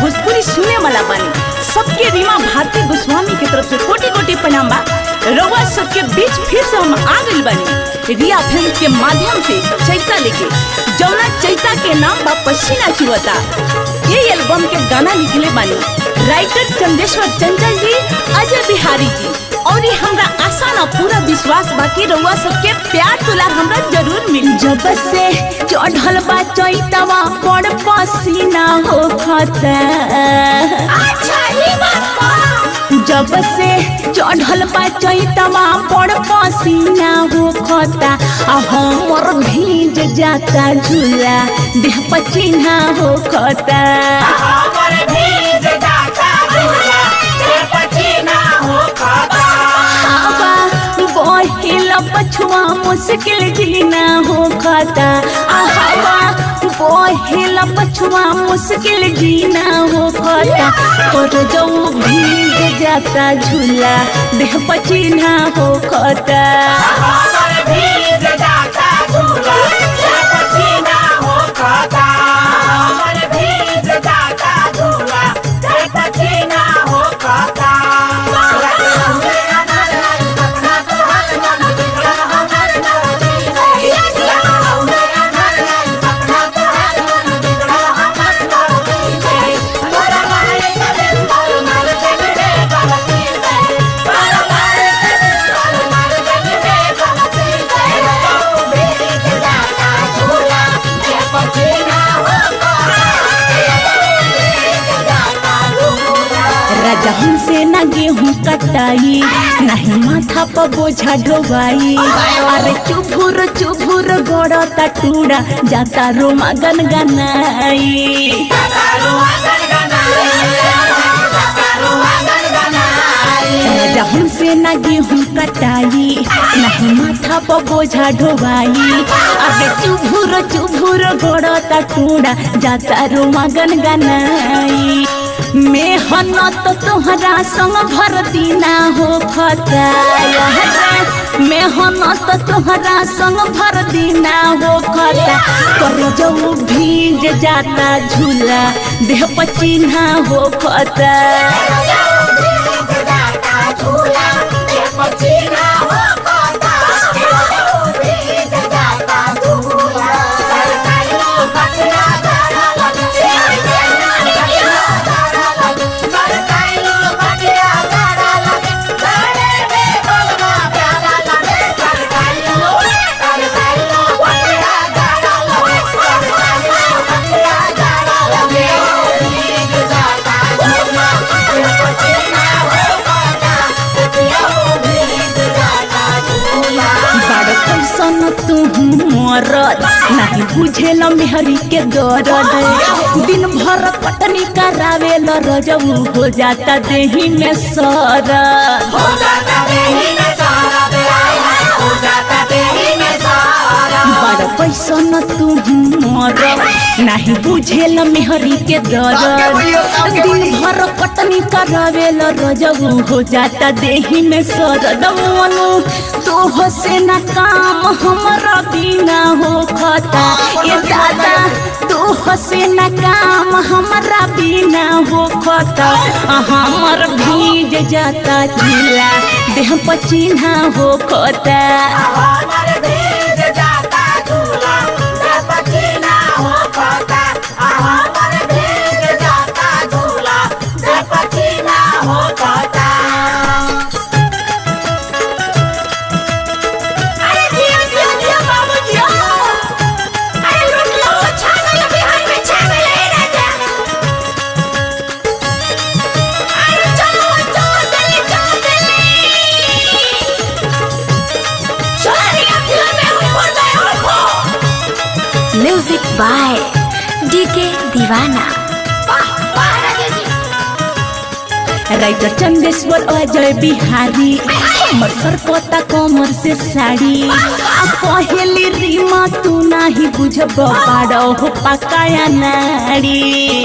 भोजपुरी सुने वाला बानी सबके रीमा भारती गोस्वामी की तरफ से कोटि कोटि प्रणाम बा रउआ सबके बीच फिर से हम आ गइल बानी रिया फिल्म के माध्यम से चैता लेके जौना चैता के नाम बा पसीना चुवता ये एल्बम के गाना लिखले बानी राइटर चंदेश्वर चंचल जी अजय बिहारी जी और ये हमरा आशा ना पूरा विश्वास बाकी रउआ सबके प्यार दुलार हमरा जरूर मिली जब से चढ़ल बा चैतवा पड़ पसीना हो खता जब से चढ़ल बा चैतवा पड़ पसीना हो खता आ हमर भीज जाता झूला देह पसीना हो खता हवा बहिल पछुआ मुश्किल जीना हो खता आ हवा बहिल पछुआ मुश्किल जीना हो खता और जो भीग जाता झूला देह पसीना हो खता राजा हमसे ना गेहूं कटाई नहीं माथा पर बोझा ढोवाई अरे चुभुर चुभुर गड़ता टूड़ा जाता रोमा गन गनाई राजा हमसे ना गेहूं कटाई नहीं माथा पर बोझा ढोवाई अरे चुभुर चुभुर गड़ता टूड़ा जाता रोमा गन गनाई मेहनत तोहरा संग भर दीना हो खता मेहनत तोहरा संग भर दीना हो खता कर जो भीज जाता झूला देह पचीना हो खता बड़ कैसन तू मरद नहीं बुझेल मेहरी के दर्द दिन भर कटनी करावे ल रजऊ हो जाता देही में सरद बड़ कैसन तू मरद नहीं बुझेल मेहरी के दर्द दिन भर कटनी करावे ल रजऊ हो जाता देही में सरद मनु तो से ना काम हमारा बिना हो खता ये दादा तो से ना काम हमारा बिना हो खता हमर भीज जाता झूला देह पचीना हो खता music by DK Deewana writer Chandeshwar Ajay Bihari हमर सरकता कमर से साड़ी आ पहली रीमा तू नाही बुझब पाड़ो हो पकाया नाड़ी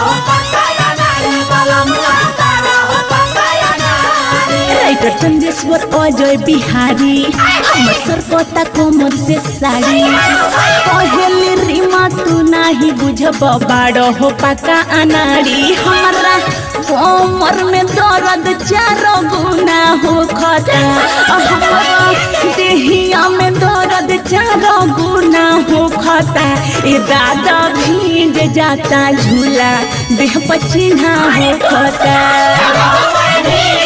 राइटर चंदेश्वर अजय बिहारी हमर सरकता कमर से साड़ी पहली रीमा तू नाही बुझब बाड़ो हो पका अनाड़ी हमरा कोमर में दर्द चारो गुना हो खता हमरा देहिया में दर्द चारो गुना हो खता ए दादा भीज जाता झूला देह पछिना हो खता